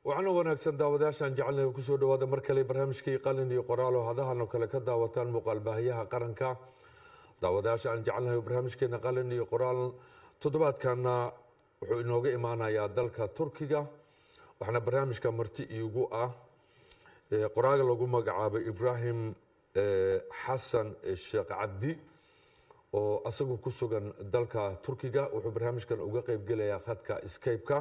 waxaana wanaagsan daawadayaashaan jecelnahay kusoo dhawaada mar kale barnaamijkii qalin iyo qoraal oo hadahan oo kale ka daawataan muuqaal baahiyaha qaranka daawadayaasha aan jecelnahay barnaamijkeena qalin iyo qoraal toddobaadkana wuxuu inooga imaanayaa dalka turkiga waxaana barnaamijka marti iigu ah qoraaga lagu magacaabay ibraahim xasan sheekh cabdi oo asagu ku sugan dalka turkiga wuxuu barnaamijkan uga qeybgelayaa khadka scape-ka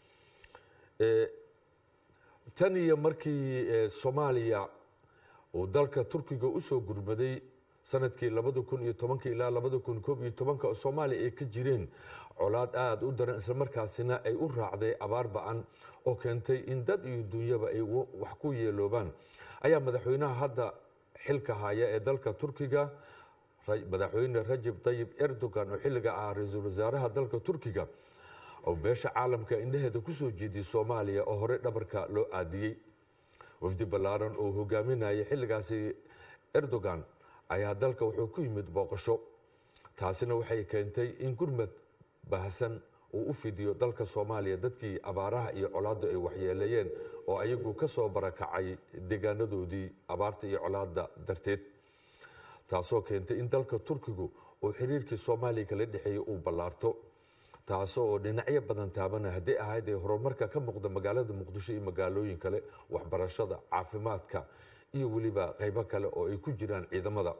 tan iyo markii soomaaliya uu dalka turkiga usoo gurmaday sanadkii labada kun iyo tobanka ilaa labada kun koob iyo tobanka oo soomaaliya ay ka jireen colaad aada u daran islamarkaasina ay u raacday abaar ba-an oo keentay in dad iyo dunyaba ay wax ku yeeloobaan ayaa madaxweynaha hadda xilka haya ee dalka turkiga madaxweyne rajab tayib erdogan oo xilliga ah ra-iisul wasaaraha dalka turkiga oo beesha caalamka indhaheeda kusoo jeediyey soomaaliya oo horey dhabarka loo aadiyey wafdi ballaaran oo hogaaminayay xilligaasi erdogan ayaa dalka wuxuu ku yimid booqasho taasina waxay keentay in gurmad baahsan uu u fidiyo dalka soomaaliya dadkii abaaraha iyo colaadda ay waxyeeleeyeen oo ayagu ka soo barakacay deegaanadoodii abaarta iyo colaadda darteed taasoo keentay in dalka turkigu uu xiriirkii soomaaliya kala dhexeeyey uu ballaarto taasoo oo dhinacyo badan taabana hadday ahayd ee horumarka ka muuqda magaalada muqdisho iyo magaalooyin kale waxbarashada caafimaadka iyo weliba qaybo kale oo ay ku jiraan ciidamada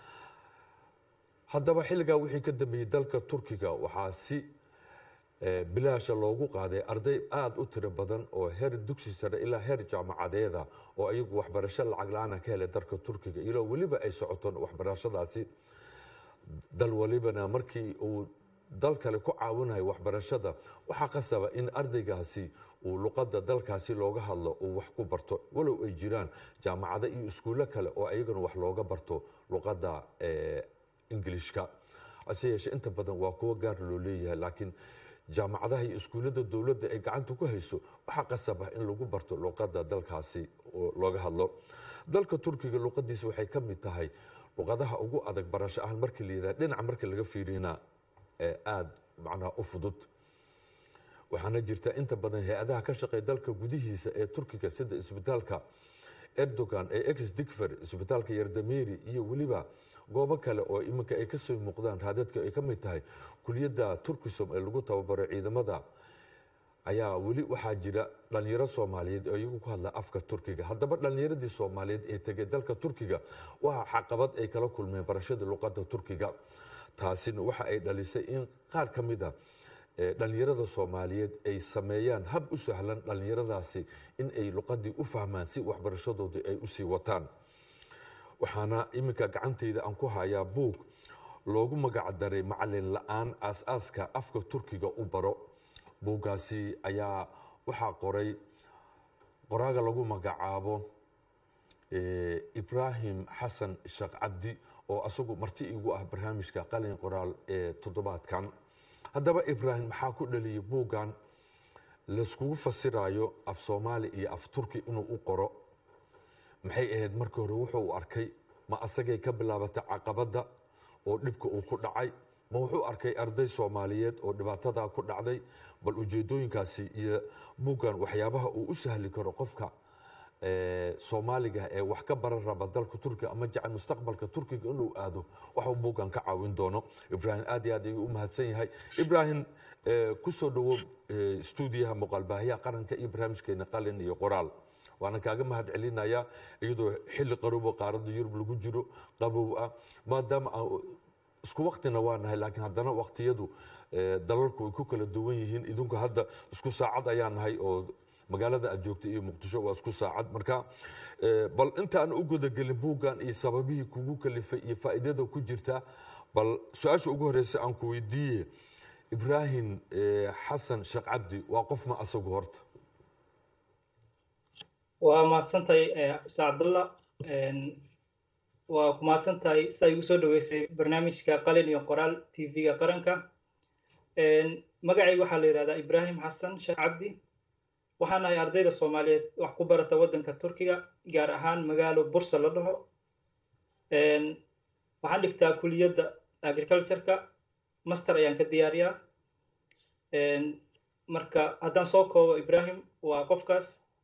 haddaba xilligaa wixii ka dambeeyey dalka turkiga waxaa si bilaasha loogu qaaday arday aada u tiro badan oo heer dugsi sare ilaa heer jaamacadeeda oo ayagu waxbarasho lacag la-aana ka helay dalka turkiga ilaa weliba ay socoton waxbarashadaasi dal walibana markii uu dal kale ku caawinayo waxbarashada waxaa qasaba in ardaygaasi uu luqadda dalkaasi looga hadlo uu wax ku barto walow ay jiraan jaamacado iyo iskuullo kale oo ayagana wax looga barto luqadda ingilishka hase yeeshee inta badan waa kuwo gaar loo leeyahay laakiin jaamacadaha iyo iskuullada dowladda ay gacanta ku hayso waxaa qasaba in lagu barto luqadda dalkaasi looga hadlo dalka turkiga luqadiisa waxay ka mid tahay luqadaha ugu adag barasho ahaan markii la yidhaha dhinaca markii laga fiirina aada macnaha u fudud waxaana jirta inta badan hay-adaha ka shaqeeya dalka gudihiisa ee turkiga sida isbitaalka erdogan ee ex digfer isbitaalka yardameri iyo weliba goobo kale oo iminka ay kasoo muuqdaan raadadka ay ka mid tahay kuliyadda turkisom ee lagu tababaro ciidamada ayaa weli waxaa jira dhalinyaro soomaaliyeed oo iyagu ku hadla afka turkiga haddaba dhalinyaradii soomaaliyeed ee tegay dalka turkiga waa caqabad ay kala kulmeen barashada luqadda turkiga taasina waxa ay dhalisay in qaar ka mid a dhalinyarada soomaaliyeed ay sameeyaan hab u sahlan dhalinyaradaasi in ay luqadii u fahmaan si waxbarashadoodii ay usii wataan waxaana iminka gacantayda aan ku hayaa buug loogu magac daray macalin la-aan aas-aaska afka turkiga u baro buuggaasi ayaa waxaa qoray qoraaga lagu magacaabo ibraahim xasan sheekh cabdi oo asagu marti igu ah barnaamijka qalin qoraal ee toddobaadkan haddaba ibraahim maxaa ku dhaliyay buuggan layskugu fasirayo af soomaali iyo af turki inuu u qoro maxay ahayd markii hore wuxuu u arkay ma asagay ka bilaabatay caqabadda oo dhibka uu ku dhacay ma wuxuu arkay arday soomaaliyeed oo dhibaatadaa ku dhacday bal ujeedooyinkaasi iyo buuggan waxyaabaha uu u sahli karo qofka soomaaliga ee wax ka baran raba dalka turkiga ama jecel mustaqbalka turkiga inuu aado waxuu buuggan ka caawin doono ibraahim aad iyo aad ayuu u mahadsan yahay ibraahim kusoo dhawo stuudiyaha muuqaalbaahiyaha qaranka iyo barnaamijkeena qalin iyo qoraal waana kaaga mahad celinaya iyadoo xilli qarobo qaaradda yurub lagu jiro qabow ah maadaama isku waktina waa nahay laakiin haddana waktiyadu dalalku ay ku kala duwan yihiin idinku hadda isku saacad ayaa nahay oo magaalada aad joogta iyo muqdisho waa isku saacad marka bal intaan u gudagelin buuggan iyo sababihii kugu kalifay iyo faa'iidada ku jirta bal su-aasha ugu horeysa aan ku weydiiye ibraahim xasan sheekh cabdi waa qof ma asagu horta waa mahadsantahay ustaad cabdullah waa ku mahadsantahay sidaa igu soo dhaweysay barnaamijka qalin iyo qoraal tv-ga qaranka magacayga waxaa la yidhahdaa ibraahim xasan sheekh cabdi waxaan ahay ardayda soomaaliyeed wax ku barata waddanka turkiga gaar ahaan magaalo bursa la dhaho waxaan dhigtaa kuliyadda agricultureka master ayaan ka diyaariyaa marka haddaan soo koobo ibrahim waa qofkaas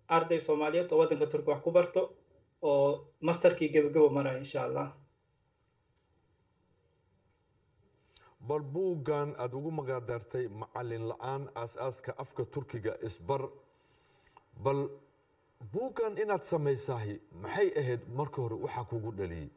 arday soomaaliyeed oo waddanka turkiga wax ku barto oo masterkii gebagabo maraya insha allah bal buuggan aada ugu magaadartay macalin la-aan aas-aaska afka turkiga isbar bal buuggan inaad samaysahay maxay ahayd marka hore waxaa kugu dhaliyey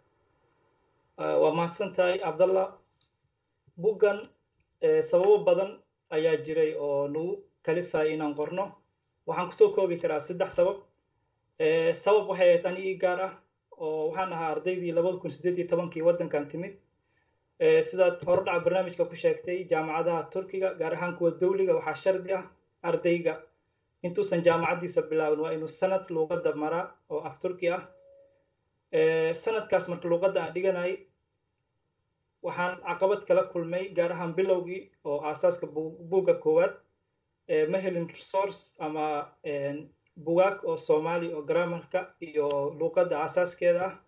waa mahadsan tahay cabdallah buuggan sababo badan ayaa jiray oo nagu kalifayay inaan qorno waxaan kusoo koobi karaa saddex sabab sabab waxay ahayd anigii gaar ah oo waxaan ahaa ardaydii labada kun sideed iyo tobankii waddankan timid sidaad horodhaca barnaamijka ku sheegtay jaamacadaha turkiga gaar ahaan kuwa dawliga waxaa shardi ah ardayga intuusan jaamacaddiisa bilaabin waa inuu sanad luuqadda maraa oo af turki ah sanadkaas marka luuqadda aan dhiganayay waxaan caqabad kala kulmay gaar ahaan bilowgii oo aasaaska buugga koowaad ma helin resource ama bugaag oo soomaali oo grammarka iyo luuqadda aasaaskeeda ah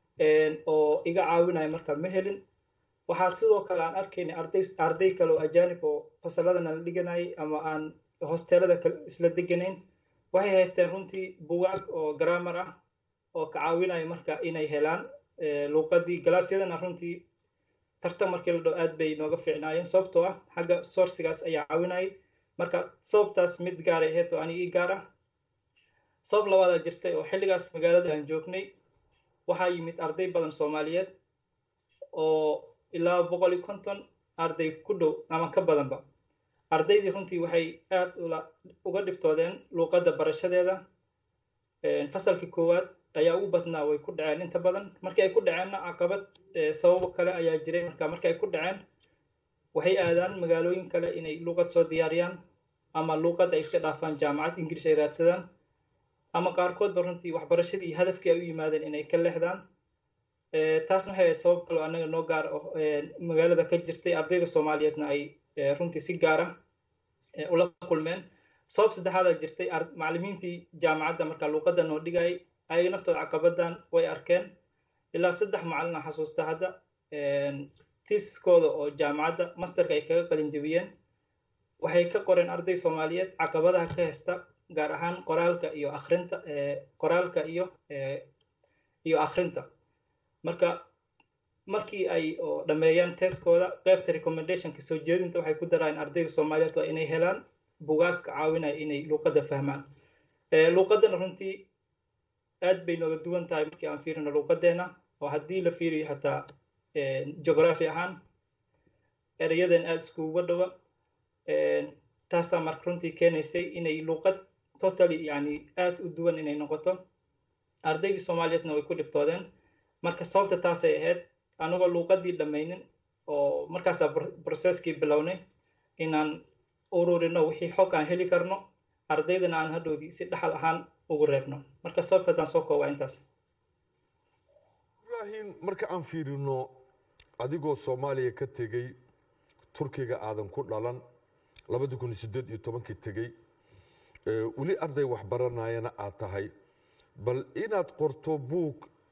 oo iga caawinaya marka ma helin waxaa sidoo kale aan arkaynay arday arday kale oo ajaanib oo fasalladana la dhiganayay ama aan hosteelada isla deganayn waxay haysteen runtii bugaag oo grammar ah oo ka caawinaya marka inay helaan luuqadii galaasyadana runtii tartan markii la dhow aad bay nooga fiicnaayeen sababtoo ah xagga sourcigaas ayaa caawinayay marka sababtaas mid gaaray ahayd oo anigii gaar ah sabab labaadaa jirtay oo xilligaas magaalada aan joognay waxaa yimid arday badan soomaaliyeed oo ilaa boqol iyo konton arday ku dhow ama ka badanba ardaydii runtii waxay aad uga dhibtoodeen luuqadda barashadeeda fasalkii koowaad ayaa ugu badnaa way ku dhaceen inta badan markii ay ku dhaceenna caqabad sababo kale ayaa jiray marka markii ay ku dhaceen waxay aadaan magaalooyin kale inay luuqad soo diyaariyaan ama luuqad ay iska dhaafaan jaamacad ingiriis ay raadsadaan ama qaarkoodba runtii waxbarashadii hadafkii ay u yimaadeen inay ka leexdaan taasna waxay ahayd sabab kaloo annaga noo gaar magaalada ka jirtay ardayda soomaaliyeedna ay runtii si gaara ula kulmeen sabab saddexaadaa jirtay macallimiintii jaamacadda marka luuqadda noo dhigayay ayaga naftooda caqabadan way arkeen ilaa saddex macallin aan xasuusta hadda tiiskooda oo jaamacadda masterka ay kaga qalin jebiyeen waxay ka qoreen arday soomaaliyeed caqabadaha ka heysta gaar ahaan qoraalka iyo akrinta qoraalka iyo iyo akrinta marka markii ay dhameeyaan teeskooda qaybta recommendationka soo jeedinta waxay ku daraan ardayda soomaaliyeed waa inay helaan bugaag ka caawinaya inay luuqadda fahmaan luuqaddana runtii aad bay nooga duwan tahay markii aan fiirino luuqaddeena oo haddii la fiiriyo xataa geography ahaan erayadan aada iskuguga dhawa taasaa marka runtii keenaysay inay luuqad totally yani aada u duwan inay noqoto ardaydii soomaaliyeedna way ku dhibtoodeen marka sababta taasay ahayd anagoo luuqadii dhammaynin oo markaasaa processkii bilownay inaan ururino wixii xog aan heli karno ardaydana aan hadhowdii si dhaxal ahaan ugu reebno marka sababta haddaan soo koobaa intaas ibrahim marka aan fiirino adigoo soomaaliya ka tegey turkiga aadan ku dhalan labadi kun sideed iyo tobankii tegey weli arday waxbaranayana aad tahay bal inaad qorto buug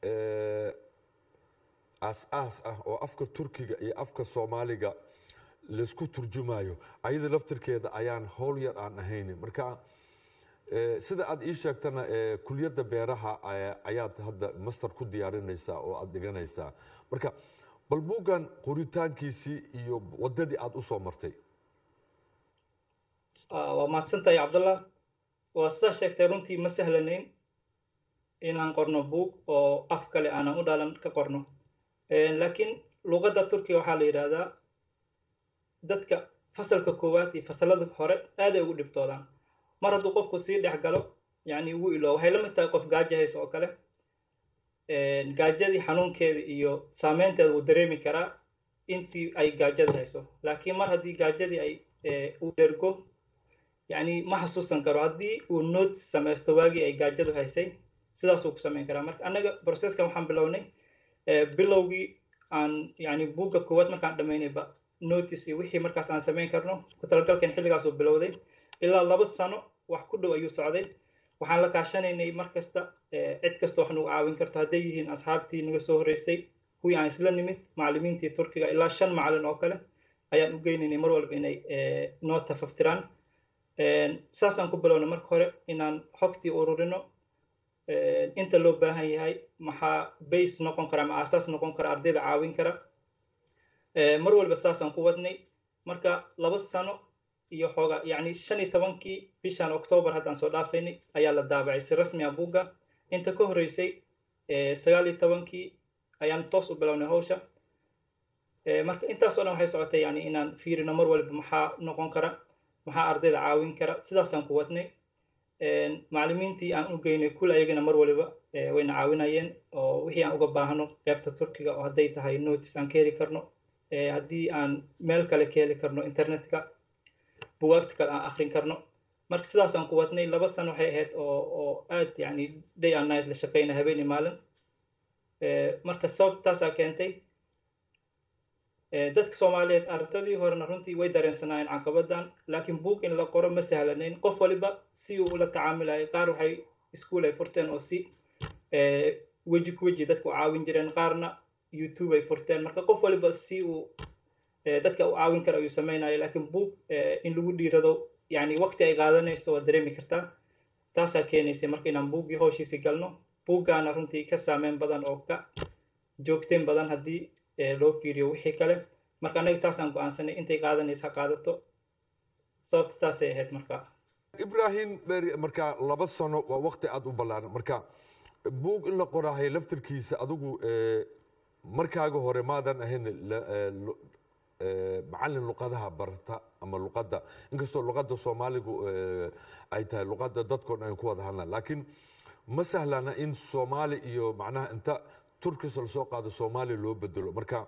aas-aas ah oo afka turkiga iyo afka soomaaliga laysku turjumayo ayada laftirkeeda ayaan howl yar aan ahayn marka sida aad ii sheegtana kuliyadda beeraha ayaad hadda master ku diyaarinaysaa oo aad dhiganaysaa marka bal buuggan qoritaankiisii iyo waddadii aad usoo martay waa mahadsantahay cabdallah waa sidaa sheegtay runtii ma sahlanayn inaan qorno buug oo af kale aanan u dhalan ka qorno laakiin luuqadda turkiga waxaa la yidhaahdaa dadka fasalka koowaad iyo fasalada hore aaday ugu dhibtoodaan mar hadduu qofku sii dhex galo yani ugu ilo waxay la mid tahay qof gaajo hayso oo kale gaajadii xanuunkeeda iyo saameynteeda wuu dareemi karaa intii ay gaajada hayso laakiin mar haddii gaajadii ay uu dhergo yani ma xasuusan karo haddii uu note samaysto waagii ay gaajadu haysay sidaasuu ku samayn karaa marka annaga processkan waxaan bilownay bilowgii aan yani buugga koowaad markaan dhamaynayba notice iyo wixii markaas aan samayn karno ku talagalkan xilligaasuu bilowday ilaa laba sano wax ku dhow ayuu socday waxaan la kaashanaynay mar kasta cid kasta wax nagu caawin karto hadday yihiin asxaabtii naga soo horreysay kuwii aan isla nimid macallimiintii turkiga ilaa shan macallin oo kale ayaan u geynaynay mar walba inay noo tafaftiraan saasaan ku bilowna marka hore inaan xogtii ururino inta loo baahan yahay maxaa base noqon kara ama aasaas noqon kara ardayda caawin kara mar walba saasaan ku wadnay marka laba sano iyo xooga yacni shan iyo tobankii bishan octoobar haddaan soo dhaafaynay ayaa la daabacay si rasmi ah buugga inta ka horreysay sagaal iyo tobankii ayaan toos u bilownay hawsha marka intaas oo dhan waxay socotay yani inaan fiirino mar walba maxaa noqon kara maxaa ardayda caawin kara sidaasaan ku wadnay macallimiintii aan u geynay kul ayagana mar waliba wayna caawinayeen oo wixii aan uga baahno qaybta turkiga oo hadday tahay notice aan ka heli karno haddii aan meel kale ka heli karno internetka bugaagta kale aan akrin karno marka sidaasaan ku wadnay laba sano waxay ahayd oo oo aad yani day and night la shaqeyna habeen iyo maalin marka sababtaasaa keentay dadka soomaaliyeed ardadii horena runtii way dareensanaayeen caqabadan laakiin buug in la qoro ma sahlanayn qof waliba si uu ula tacaamilayay qaar waxay iskuol ay furteen oo si weji ku weji dadka u caawin jireen qaarna youtube ay furteen marka qof waliba si uu dadka u caawin kara ayuu sameynaya laakiin buug in lagu dhiirado yani waqti ay qaadanayso waa dareemi kartaa taasaa keenaysay marka inaan buuggii howshiisi galno buuggaana runtii ka saameyn badan oo ka joogteen badan haddii loo fiiriyo wixii kale marka anaga taasaan go-aansanay intay qaadanaysa ha qaadato sababta taasay ahayd marka ibrahim marka laba sano waa waqti aada u ballaaran marka buug in la qoraahay laftirkiisa adigu markaaga hore maadan ahayn macallin luqadaha barta ama luqadda inkastoo luqadda soomaaligu ay tahay luqadda dadkoo dhan ay ku wada hadlaan laakiin ma sahlana in soomaali iyo macnaha inta turkis lasoo qaado soomaaliya loo bedelo marka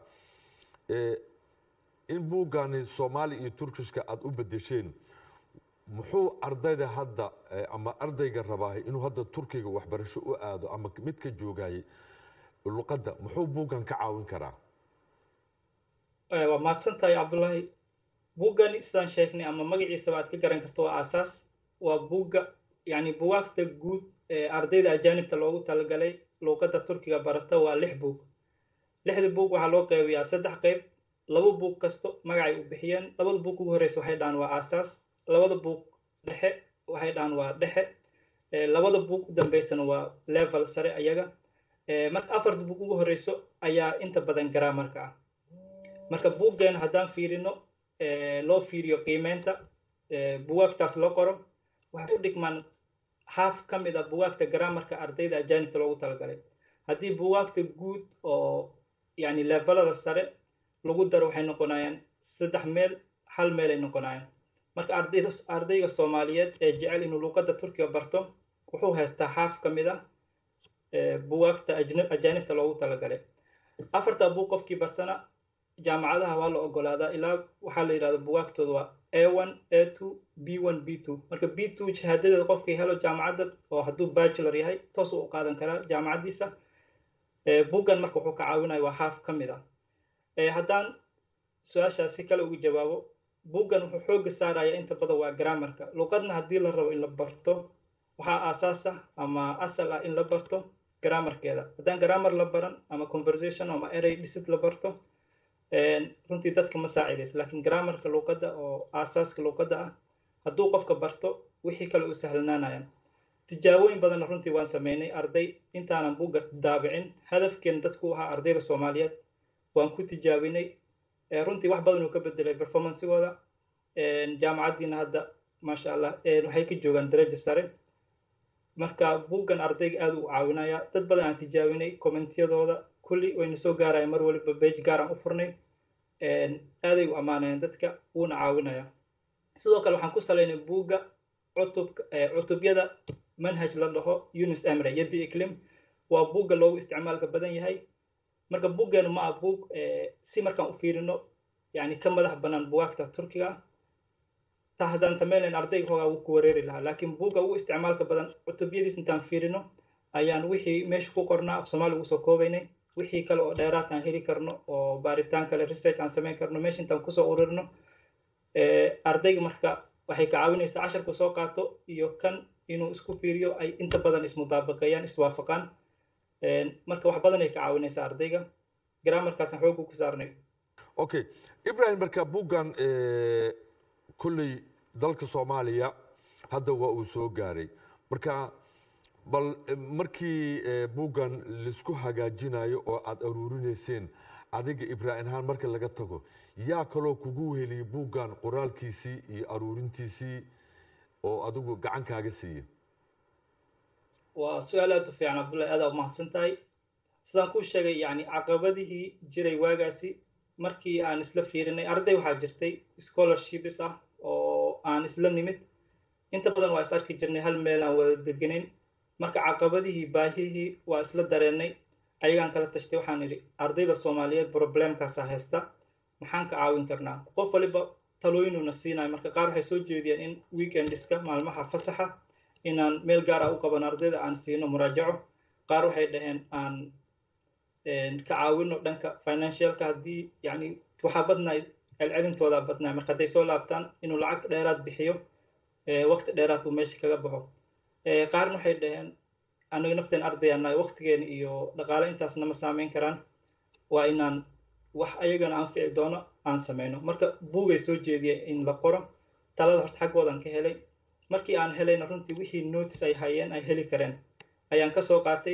in buuggaani soomaali iyo turkiska aada u bedesheen muxuu ardayda hadda ama ardayga rabaahay inuu hadda turkiga waxbarasho u aado ama midka joogayay luqadda muxuu buuggan ka caawin karaa waa mahadsan tahay cabdullaahi buuggani sidaan sheegnay ama magaciisaba aad ka garan karto waa aasaas waa buugga yani bugaagta guud ee ardayda ajaanibta loogu talagalay luuqadda turkiga barata waa lix buug lixda buug waxaa loo qeybiyaa saddex qeyb laba buug kasto magacay u bixiyeen labada buug ugu horreysa waxay dhahaan waa aasaas labada buug dhexe waxay dhahaan waa dhexe labada buug u dambeysana waa level sare ayaga marka afarta buug ugu horreyso ayaa inta badan garaamarka ah marka buuggeena haddaan fiirino loo fiiriyo qiimeynta bugaagtaas loo qoro waxay u dhigmaan haaf ka mid a bugaagta garaamarka ardayda ajaanibta loogu talagalay haddii bugaagta guud oo yani levelada sare lagu daro waxay noqonayaan saddex meel hal meelay noqonayaan marka ardayda ardayga soomaaliyeed ee jecel inuu luuqadda turkiga barto wuxuu haystaa haaf ka mid ah bugaagta ajaanibta loogu talagalay afarta buug qofkii bartana jaamacadaha waa la ogolaadaa ilaa waxaa la yidhahda bugaagtooda waa a one a two b one b two marka b two shahaadadeeda qofkii helo jaamacadda oo hadduu bachelor yahay toos u qaadan karaa jaamacaddiisa buggan marka wuxuu ka caawinaya waa haaf ka mid ah haddaan su-aashaas si kale ugu jawaabo buggan wuxuu xooga saaraya inta badan waa grammarka luqadna haddii la rabo in la barto waxaa aasaas ah ama asal ah in la barto grammarkeeda haddaan grammar la baran ama conversation ama erey dhisid la barto runtii dadka ma saacidayso laakiin grammarka luuqadda oo aasaaska luuqadda ah hadduu qofka barto wixii kale u sahlanaanayaan tijaabooyin badanna runtii waan sameynay arday intaanan buugga daabicin hadafkeena dadku ahaa ardayda soomaaliyeed waan ku tijaabinay runtii wax badan uu ka bedelay performancegooda jaamacaddiina hadda maasha allah waxay ka joogaan daraja sare marka buuggan ardayga aad u caawinaya dad badan aan tijaabinay kommentiyadooda kulli wayna soo gaaraya mar waliba bage gaaraan u furnay aaday u ammaanayaan dadka wuuna caawinaya sidoo kale waxaan ku salaynay buugga cutubka cutubyada manhaj la dhaho unis emre yaddi iclim waa buugga loogu isticmaalka badan yahay marka buuggeenu ma ah buug si markaan u fiirino yani ka madax bannaan bugaagta turkiga taa haddaan sameynayn ardayga hoogaa wuu ku wareeri lahaa laakiin buugga ugu isticmaalka badan cutubyadiis intaan fiirino ayaan wixii meesha ku qornaa af soomaali ugu soo koobaynay wixii kale oo dheeraad aan heli karno oo baaritaan kale research aan samayn karno meesha intaan kusoo ururinno ardayga marka waxay ka caawinaysaa casharku soo qaato iyo kan inuu isku fiiriyo ay inta badan ismudaabaqeeyaan iswaafaqaan marka wax badan ay ka caawinaysaa ardayga grammarkaasaan xoogu ku saarnay okay ibrahim marka buuggan kolley dalka soomaaliya hadda waa uu soo gaaray marka bal markii buuggan laisku hagaajinayo oo aada aruurinayseen adiga ibraahim ahaan marka laga tago yaa kaloo kugu weheliyey buuggan qoraalkiisii iyo aruurintiisii oo adigu gacan kaaga siiya waa su-aal aad u fiican cabdullahi aada umahadsan tahay sidaan kuu sheegay yani caqabadihii jiray waagaasi markii aan isla fiirinay arday waxaa jirtay scholarships ah oo aan isla nimid inta badan waa is arki jirnay hal meel aan wada deganayn marka caqabadihii baahihii waa isla dareennay ayagaan kala tashtay waxaan idhi ardayda soomaaliyeed problemkaasa haysta maxaan ka caawin karnaa qof waliba talooyinuna siinayo marka qaar waxay soo jeediyeen in weekendiska maalmaha fasaxa inaan meel gaar ah u qaban ardayda aan siino muraajaco qaar waxay dhaheen aan ka caawino dhanka financialka haddii yani waxaa badnaay celcelintoodaa badnaay marka hadday soo laabtaan inuu lacag dheeraad bixiyo waqti dheeraad uu meesha kaga baxo qaarna waxay dhaheen anaga nafteen ardayaanahay waqtigeena iyo dhaqaale intaasna ma saameyn karaan waa inaan wax ayagana anfici doono aan sameyno marka buugay soo jeediyay in la qoro talada horta xaggoodan ka helay markii aan helayna runtii wixii notice ay hayeen ay heli kareen ayaan kasoo qaatay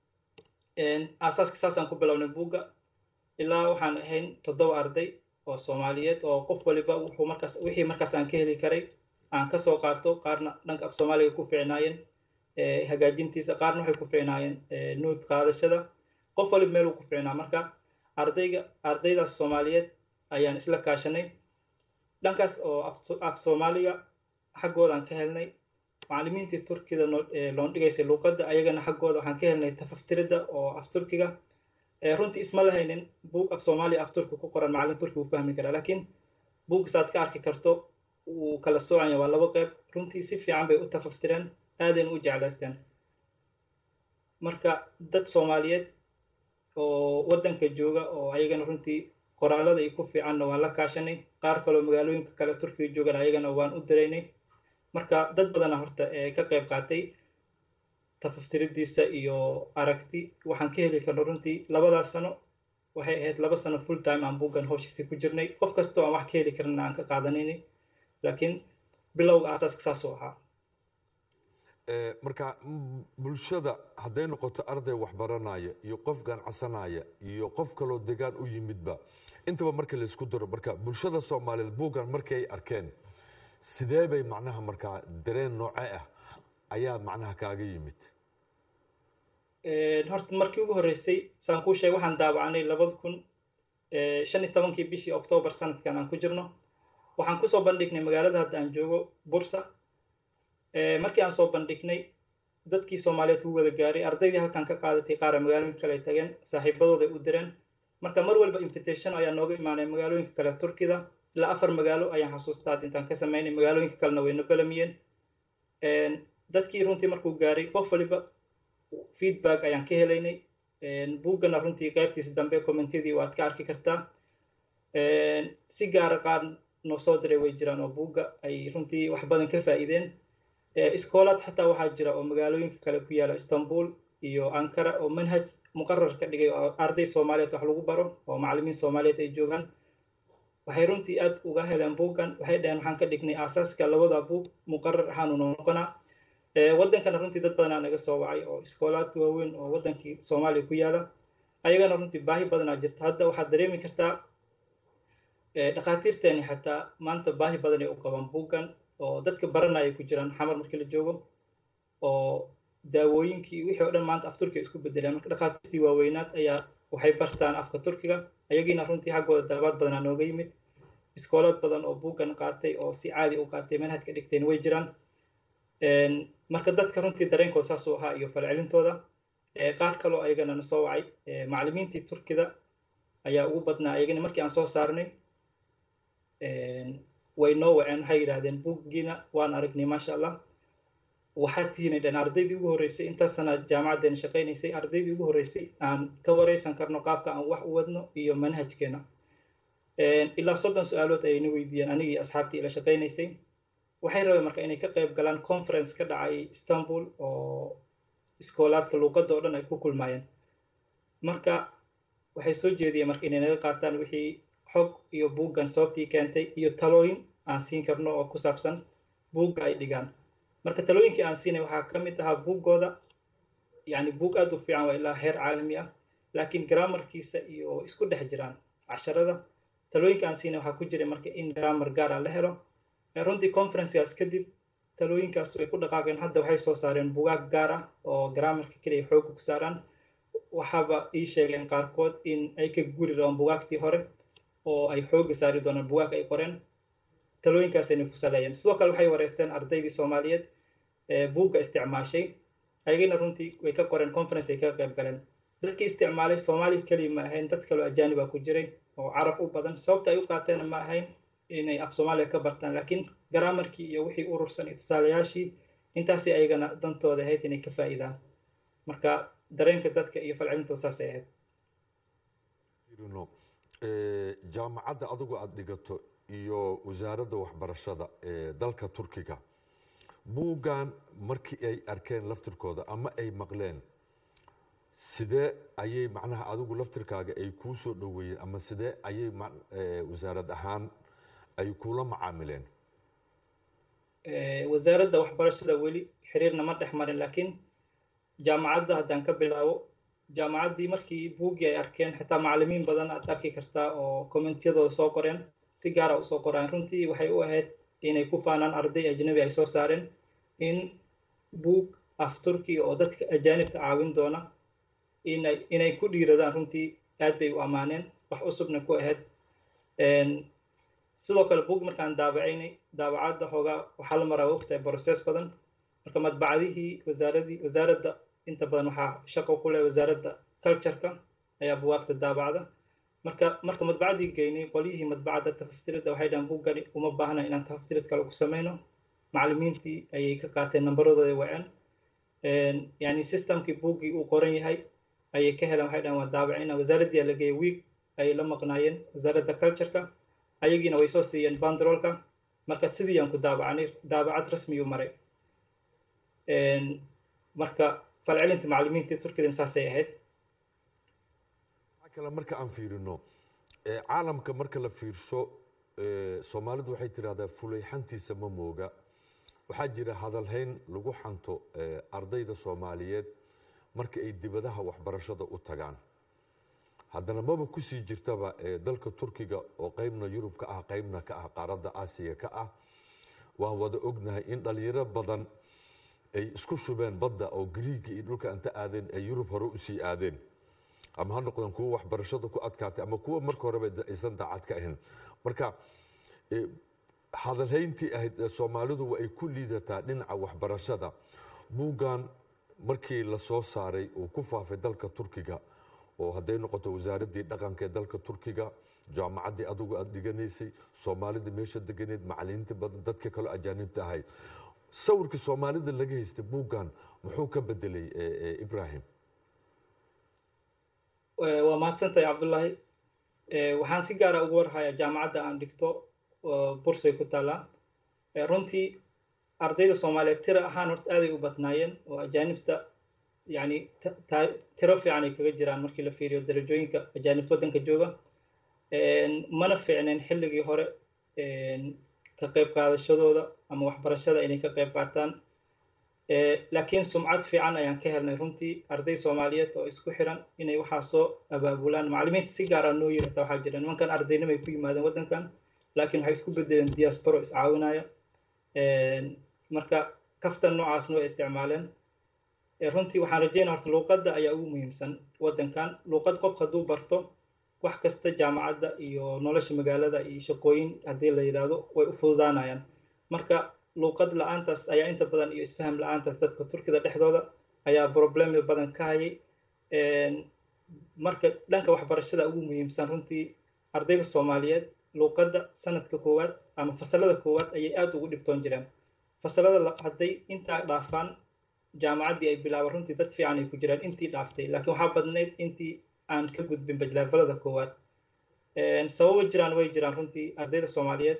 aasaaska saasaan ku bilownay buugga ilaa waxaan ahayn toddoba arday oo soomaaliyeed oo qof waliba wuxuu markaas wixii markaas aan ka heli karay aan kasoo qaato qaarna dhanka af soomaaliga ku fiicnaayeen hagaajintiisa qaarna waxay ku fiicnaayeen nuud qaadashada qof waliba meeluu ku fiicnaa marka ardayga ardaydaas soomaaliyeed ayaan isla kaashanay dhankaas oo af soomaaliga xaggoodan ka helnay macallimiintii turkida loon dhigaysay luuqadda ayagana xaggooda waxaan ka helnay tafaftirida oo af turkiga runtii isma lahaynin buug af soomaaliya af turki ku qoran macallin turki wuu fahmi karaa laakiin buuggasaad ka arki karto wuu kala soocanya waa laba qeyb runtii si fiican bay u tafaftireen aadayna u jeclaysteen marka dad soomaaliyeed oo waddanka jooga oo ayagana runtii qoraalada iyo ku fiicanna waan la kaashanay qaar kaloo magaalooyinka kale turkiga joogan ayagana waan u diraynay marka dad badana horta ka qayb qaatay tafaftiridiisa iyo aragti waxaan ka heli karno runtii labadaas sano waxay ahayd laba sano full time aan buuggan howshiisi ku jirnay qof kastoo aan wax ka heli karana aan ka qaadanaynay laakiin bilowga aasaaska saasuu ahaa marka bulshada hadday noqoto arday waxbaranaya iyo qof ganacsanaya iyo qof kaloo degaan u yimidba intaba marka laysku daro marka bulshada soomaaliyeed buuggan markii ay arkeen sidee bay macnaha markaa dareen nooce ah ayaa macnaha kaaga yimid horta markii ugu horreysay saan kuu sheegay waxaan daawacanay labada kun shan iyo tobankii bishii octoobar sanadkan aan ku jirno waxaan kusoo bandhignay magaalada hadda aan joogo bursa markii aan soo bandhignay dadkii soomaaliyeed u wada gaaray ardaydii halkan ka qaadatay qaara magaalooyinka kale ay tageen saaxiibadooda u direen marka mar walba invitation ayaa nooga imaanay magaalooyinka kale turkida ilaa afar magaalo ayaan xasuustaa intaan ka samaynay magaalooyinka kalena wayna balamiyeen dadkii runtii markuu gaaray qof waliba feedback ayaan ka helaynay buuggana runtii qaybtiisa dambe commentadii waad ka arki kartaa si gaara qaar noo soo diray way jiraan oo buugga ay runtii wax badan ka faa'iideen iskoolaad xataa waxaa jira oo magaalooyinka kale ku yaala istanbul iyo ankara oo manhaj muqarar ka dhigay oo arday soomaaliyeed wax lagu baro oo macallimiin soomaaliyeed ay joogaan waxay runtii aad uga heleen buuggan waxay dhaheen waxaan ka dhignay aasaaska labada buug muqarar ahaan unoo noqonaa waddankana runtii dad badanaa naga soo wacay oo iskoolaad waaweyn oo waddankii soomaaliya ku yaala ayagana runtii baahi badanaa jirta hadda waxaad dareemi kartaa dhakhaatiirteeni xataa maanta baahi badan ay u qabaan buuggan oo dadka baranaya ku jiraan xamar markii la joogo oo daawooyinkii wixii oo dhan maanta af turkiga isku bedeleen marka dhakhaatiirtii waaweynaad ayaa waxay bartaan afka turkiga ayagiina runtii xaggooda dalabaad badanaa nooga yimid iskoolaad badan oo buuggan qaatay oo si caadi u qaatay manhajka dhigteen way jiraan marka dadka runtii dareenkooda saasuu ahaa iyo falcelintooda qaar kaloo ayagana na soo wacay macallimiintii turkida ayaa ugu badnaa ayagana markii aan soo saarnay way noo waceen waxay yidhaahdeen buuggiina waan aragnay maasha allah waxaad tihiinay dhan ardaydii ugu horreysay intaas sana jaamacaddeena shaqaynaysay ardaydii ugu horreysay aan ka wareysan karno qaabka aan wax u wadno iyo manhajkeena ilaa soddon su-aalood ayayna weydiiyeen anigii asxaabtii ila shaqaynaysay waxay rabeen marka inay ka qayb galaan conference ka dhacay istanbul oo iskoolaadka luuqadda oo dhan ay ku kulmaayeen marka waxay soo jeediyeen marka inay naga qaataan wixii xog iyo buuggan sababtii keentay iyo talooyin aan siin karno oo ku saabsan buugga ay dhigaan marka talooyinkii aan siinay waxaa ka mid ahaa buuggooda yani buug aad u fiican waa ilaa heer caalami ah laakiin grammarkiisa iyo isku dhex jiraan casharada talooyinka aan siinay waxaa ku jiray marka in grammar gaara la helo runtii conferencegaas kadib talooyinkaas way ku dhaqaaqeen hadda waxay soo saareen bugaag gaar ah oo grammarka keliya xooga ku saaraan waxaaba ii sheegeen qaarkood in ay ka guri rabaan bugaagtii hore oo ay xooga saari doonaan bugaag ay qoreen talooyinkaasayna ku saleeyeen sidoo kale waxay wareysteen ardaydii soomaaliyeed ee buugga isticmaashay ayagana runtii way ka qoreen conference ay kaga qayb galeen dadkii isticmaalay soomaaliya keliya ma ahayn dad kaloo ajaaniba ku jiray oo carab u badan sababta ay u qaateena ma ahayn inay af soomaaliya ka bartaan laakiin garaamarkii iyo wixii urursan iyo tusaalayaashii intaasay ayagana dantooda ahayd inay ka faa'iidaan marka dareenka dadka iyo falcelintooda saasay ahayd jaamacadda adigu aada dhigato iyo wasaaradda waxbarashada ee dalka turkiga buuggan markii ay arkeen laftirkooda ama ay maqleen sidee ayay macnaha adigu laftirkaaga ay kuu soo dhoweeyeen ama sidee ayay wasaarad ahaan ay kula macaamileen wasaaradda waxbarashada weli xiriirna ma dhex marin laakiin jaamacadda haddaan ka bilaabo jaamacaddii markii buuggii ay arkeen xitaa macalimiin badan aad arki kartaa oo kommentiyadooda soo qoreen si gaara usoo qoraan runtii waxay u ahayd inay ku faanaan arday ajnabi ay soo saareen in buug af turkiya oo dadka ajaanibta caawin doona inay inay ku dhiiradaan runtii aad bay u ammaaneen wax cusubna ku ahayd sidoo kale buug markaan daabacaynay daabacadda hoogaa waxaa la maraa ogtahay process badan marka madbacadihii wasaaradii wasaaradda inta badan waxaa shaqo ku leh wasaaradda cultureka ayaa buwaagta daabacda marka marka madbacaddii geynay qolyihii madbacadda tafaftiridda waxay dhahan buuggani uma baahna inaan tafaftirid kale ku samayno macalimiintii ayay ka qaateen nambaradooda waceen yani systemkii buuggii uu qoran yahay ayay ka heleen waxay dhahan waa daabacina wasaaraddii la geeyay wiig ayay la maqnaayeen wasaaradda cultureka ayagiina way soo siiyeen bandrolka marka sidii aan ku daabacnay daabacad rasmiyuu maray marka falcelinta macalimiintii turkidan saasay ahayd kale marka aan fiirino caalamka marka la fiirsho soomaalidu waxay tidhahdaa fulayxantiisa ma mooga waxaa jira hadalhayn lagu xanto ardayda soomaaliyeed marka ay dibadaha waxbarashada u tagaan haddana maba kusii jirtaba dalka turkiga oo qaybna yurub ka ah qaybna ka ah qaaradda aasiya ka ah waan wada ognahay in dhalinyaro badan ay isku shubeen badda oo griiga iyo dhulka anta aadeen ay yurub hore usii aadeen ama ha noqdeen kuwa waxbarashada ku adkaatay ama kuwa marka horeba aysan daacad ka ahayn marka hadalhayntii ahayd soomaalidu waa ay ku liidataa dhinaca waxbarashada buuggan markii la soo saaray uu ku faafay dalka turkiga oo hadday noqoto wasaaraddii dhaqanka ee dalka turkiga jaamacaddii adigu aada dhiganaysay soomaalida meesha deganeed macalimiinta badan dadka kaloo ajaanibta ahay sawirka soomaalida laga haystay buuggan muxuu ka bedelay ibrahim waa mahadsantahay cabdullaahi waxaan si gaara ugu warhayaa jaamacadda aan dhigto bursay ku taallaa runtii ardayda soomaaliyeed tira ahaan horta aaday u badnaayeen oo ajaanibta yani tiro fiican ay kaga jiraan markii la fiiriyo darajooyinka ajaanib waddanka jooga mana fiicneen xilligii hore ka qayb qaadashadooda ama waxbarashada inay ka qayb qaataan laakiin sumcad fiican ayaan ka helnay runtii arday soomaaliyeed oo isku xiran inay waxaa soo abaabulaan macalimiinta si gaara noo yirata waxaa jira nimankan ardaynimay ku yimaadeen waddankan laakiin waxay isku bedeleen diasporo iscaawinaya marka kaftan noocaasna way isticmaaleen runtii waxaan rajeynaya horta luuqadda ayaa ugu muhiimsan waddankan luuqad qof hadduu barto wax kasta jaamacadda iyo nolosha magaalada iyo shaqooyin haddii la yidhaahdo way u fududaanayaan marka luuqad la-aantaas ayaa inta badan iyo isfaham la-aantaas dadka turkida dhexdooda ayaa problemi badan ka hayay marka dhanka waxbarashada ugu muhiimsan runtii ardayda soomaaliyeed luuqadda sanadka koowaad ama fasalada koowaad ayay aada ugu dhibtoon jireen fasalada hadday intaa dhaafaan jaamacaddii ay bilaaba runtii dad fiican ay ku jiraan intii dhaaftay laakiin waxaa badnayd intii aan ka gudbin bajleefalada koowaad sababo jiraan way jiraan runtii ardayda soomaaliyeed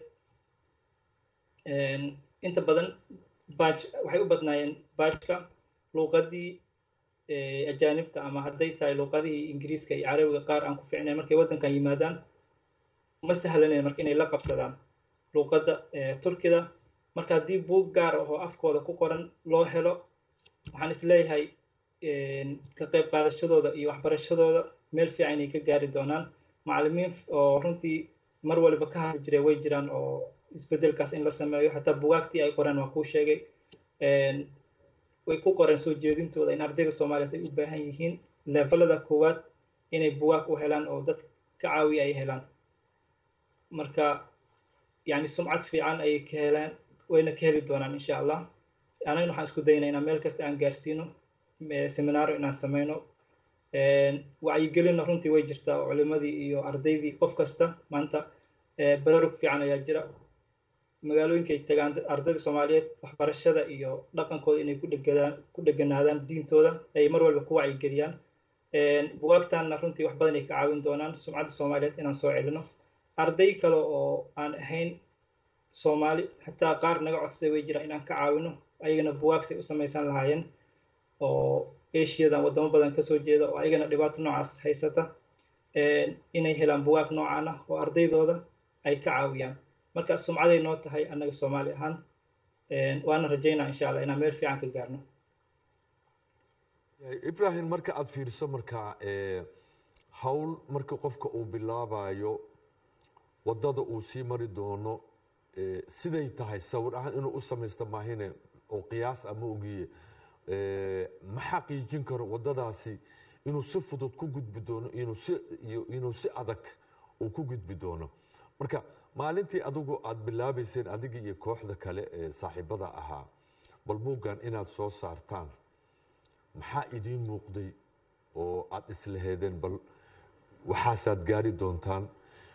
inta badan baaj waxay u badnaayeen baajka luuqadii ajaanibta ama hadday tahay luuqadihii ingiriiska iyo carabiga qaar aan ku fiicnayn markay waddankan yimaadaan ma sahlanayn marka inay la qabsadaan luuqadda turkida marka haddii buug gaar ah oo afkooda ku qoran loo helo waxaan isleeyahay ka qayb qaadashadooda iyo waxbarashadooda meel fiican inay ka gaari doonaan macallimiin oo runtii mar waliba ka hadli jiray way jiraan oo isbedelkaas in la sameeyo xataa bugaagtii ay qoreen waa kuu sheegay way ku qoreen soo jeedintooda in ardayda soomaaliyeed ay u baahan yihiin levelada koowaad inay bugaag u helaan oo dad ka caawiya ay helaan marka yani sumcad fiican ayay ka helaan wayna ka heli doonaan insha allah anagna waxaan isku daynaa inaan meel kasta aan gaarsiino seminaaro inaan sameyno wacyigelinna runtii way jirtaa oo culimadii iyo ardaydii qof kasta maanta baraarug fiican ayaa jira magaalooyinkay tagaan ardayda soomaaliyeed waxbarashada iyo dhaqankooda inay ku dhegadaan ku dheganaadaan diintooda ay mar walba ku wacyigeliyaan bugaagtaanna runtii wax badan ay ka caawin doonaan sumcadda soomaaliyeed inaan soo celino arday kale oo aan ahayn soomaali xataa qaar naga codsaday way jiraan inaan ka caawino ayagana buwaagsay u samaysan lahaayeen oo asiadan wadamo badan kasoo jeeda oo ayagana dhibaato noocaas haysata inay helaan buwaag noocaan ah oo ardaydooda ay ka caawiyaan marka sumcaday noo tahay annaga soomaali ahaan waana rajaynaa insha allah inaan meel fiican ka gaarno ibrahim marka aada fiiriso marka hawl marka qofka uu bilaabayo waddada uu sii mari doono siday tahay sawir ahaan inuu u samaysta maahine oo qiyaas ama ogiye ma xaqiijin karo waddadaasi inuu si fudud ku gudbi doono inuu si inuu si adag uu ku gudbi doono marka maalintii adigu aada bilaabayseen adiga iyo kooxda kale ee saaxiibada ahaa bal buuggan inaad soo saartaan maxaa idiin muuqday oo aada islaheedeen bal waxaasaad gaari doontaan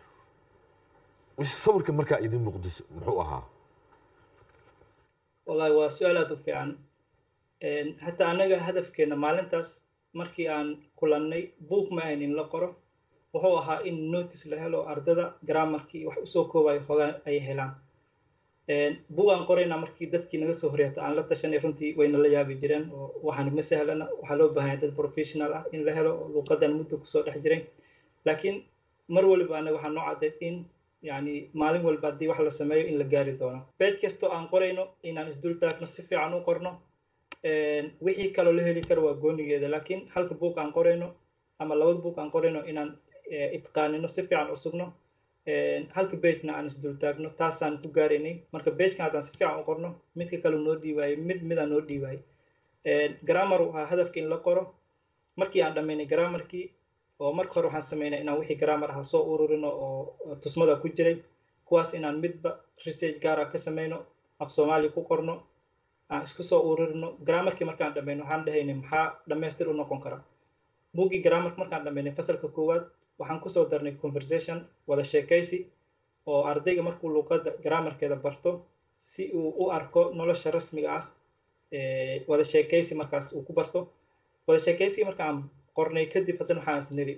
sawirka markaa idiin muuqday muxuu ahaa wallahi waa su-aal aada u fiican hataa annaga hadafkeena maalintaas markii aan kulannay buug ma ahayn in la qoro wuxuu ahaa in notice la helo ardada grammarkii wax usoo koobayo hogaan ay helaan buug aan qorayna markii dadkii naga soo horeeta aan la tashanay runtii wayna la yaabi jireen oo waxaan ma sahlana waxaa loo baahanya dad professional ah in la helo oo luuqadan muddo kusoo dhex jiray laakiin mar waliba anaga waxaa noo caddeed in yani maalin walba haddii wax la sameeyo in la gaari doono bage kastoo aan qorayno inaan isdul taagno si fiican u qorno wixii kaloo la heli karo waa goonigeeda laakiin halka buug aan qorayno ama labada buug aan qorayno inaan itqaanino si fiican usugno halka bagena aan isdul taagno taasaan ku gaaraynay marka bagekan haddaan si fiican u qorno midka kale noo dhiibaayay mid midaan noo dhiibaayay grammar u ahaa hadafka in la qoro markii aan dhammaynay grammarkii oo marka hore waxaan sameynay inaan wixii grammar ah soo ururino oo tusmada ku jiray kuwaas inaan midba research gaara ka sameyno af soomaali ku qorno aan isku soo ururino grammarkii markaan dhammayno waxaan dhahaynay maxaa dhammaystir u noqon kara buuggii grammarka markaan dhammaynay fasalka koowaad waxaan kusoo darnay conversation wada sheekaysi oo ardayga markuu luuqadda grammarkeeda barto si uu u arko nolosha rasmiga ah wada sheekaysi markaas uu ku barto wada sheekaysigii markaan qornay kadib haddana waxaan isniri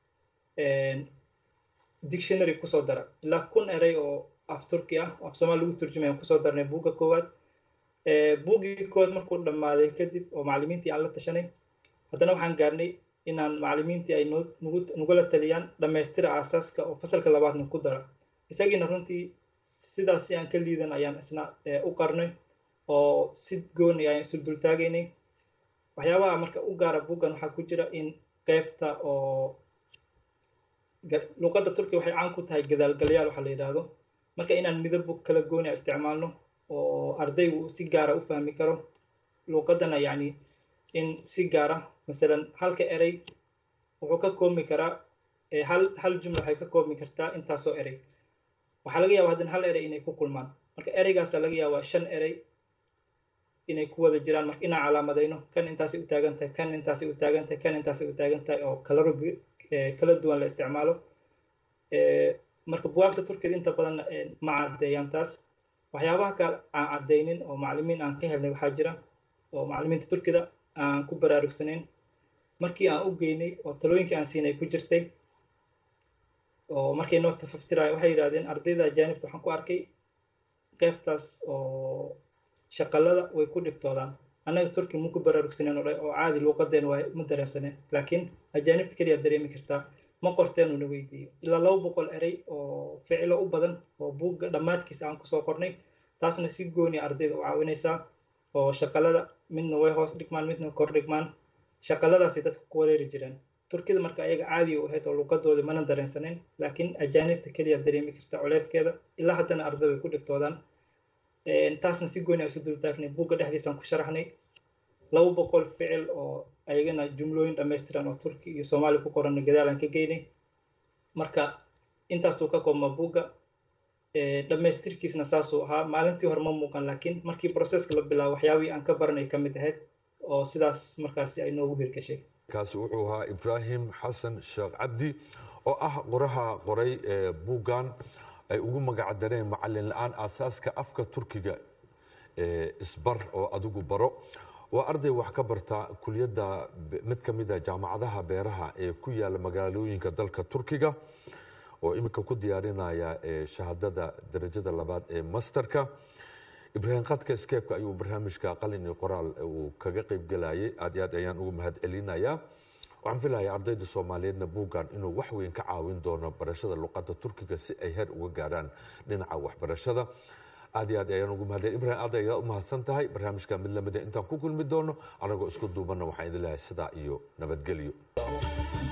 dictionary kusoo dara ilaa kun eray oo af turki ah af soomaali lagu turjumaya kusoo darnay buugga koowaad buuggii koowaad markuu dhammaaday kadib oo macallimiintii aan la tashanay haddana waxaan gaarnay inaan macallimiintii ay nagula taliyaan dhammaystira aasaaska oo fasalka labaadna ku dara isagiina runtii sidaas si aan ka liidan ayaan isna u qarnay oo si gooni ayaan isu dultaagaynay waxyaabaha marka u gaara buuggan waxaa ku jira in qaybta oo luuqadda turkiya waxay caan ku tahay gadaalgalyaal waxaa la yidhaahdo marka inaan midabo kala gooni a isticmaalno oo ardaygu si gaara u fahmi karo luuqaddana yacni in si gaara masalan halka erey wuxuu ka koobmi karaa hal hal jumla waxay ka koobmi kartaa intaasoo erey waxaa laga yaaba haddana hal erey inay ku kulmaan marka ereygaasa laga yaabaa shan erey inay ku wada jiraan marka inaan calaamadayno kan intaasay u taagan tahay kan intaasay u taagan tahay kan intaasay u taagan tahay oo kalaro kala duwan la isticmaalo marka buwaagta turkiyada inta badan ma caddeeyaan taas waxyaabaha kale aan caddeynin oo macallimiin aan ka helnay waxaa jira oo macallimiinta turkida aan ku baraarugsanayn markii aan u geynay oo talooyinkii aan siinay ku jirtay oo markay noo tafaftirayo waxay yidhahdeen ardayda ajaanibta waxaan ku arkay qaybtaas oo shaqalada way ku dhibtoodaan annaga turki ma ku baraarugsaneen oo oo caadi luuqadeen waa ma dareensaneen laakiin ajaanibta keliya dareemi kartaa ma qorteenu na weydiiyo ilaa laba boqol erey oo ficilo u badan oo buugga dhammaadkiisa aan kusoo qornay taasna si gooni ardayda u caawinaysaa oo shaqalada midna way hoos dhigmaan midna kor dhigmaan shaqaladaasay dadka ku wareeri jireen turkida marka ayaga caadi u ahayd oo luqadooda mana dareensanayn laakiin ajaanibta keliya dareemi karta culeyskeeda ilaa haddana ardayda ku dhigtoodaan taasna si gooni a isu dultaagnay buugga dhexdiisaan ku sharaxnay laba boqol ficil oo ayagana jumlooyin dhammaystiran oo turki iyo soomaali ku qoranna gadaalaan ka geynay marka intaasuu ka koobmaa buugga dhammaystirkiisna saasuu ahaa maalintii hore ma muuqan laakiin markii processka la bilaabo waxyaabihii aan ka baranay ka mid ahayd oo sidaas markaasi ay noogu hirgashay kaasi wuxuu ahaa ibraahim xasan sheekh cabdi oo ah qoraha qoray buuggan ay ugu magac dareen macalin la-aan aasaaska afka turkiga isbar oo adigu baro waa arday wax ka barta kuliyadda mid ka mida jaamacadaha beeraha ee ku yaala magaalooyinka dalka turkiga oo iminka ku diyaarinaya shahaadada darajada labaad ee masterka ibraahim khadka skeebka ayuu barnaamijka qalin iyo qoraal uu kaga qayb gelayay aad iyo aad ayaan ugu mahad celinayaa waxaan filayaa ardayda soomaaliyeedna buuggan inuu wax weyn ka caawin doono barashada luqadda turkiga si ay heer uga gaarhaan dhinaca waxbarashada aad iyo aad ayaan ugu mahadcelin ibrahim aad ayaa u mahadsan tahay barnaamijka mid lamida intaan ku kulmi doono anagoo isku duubanna waxaan idin leeyahay sidaa iyo nabadgelyo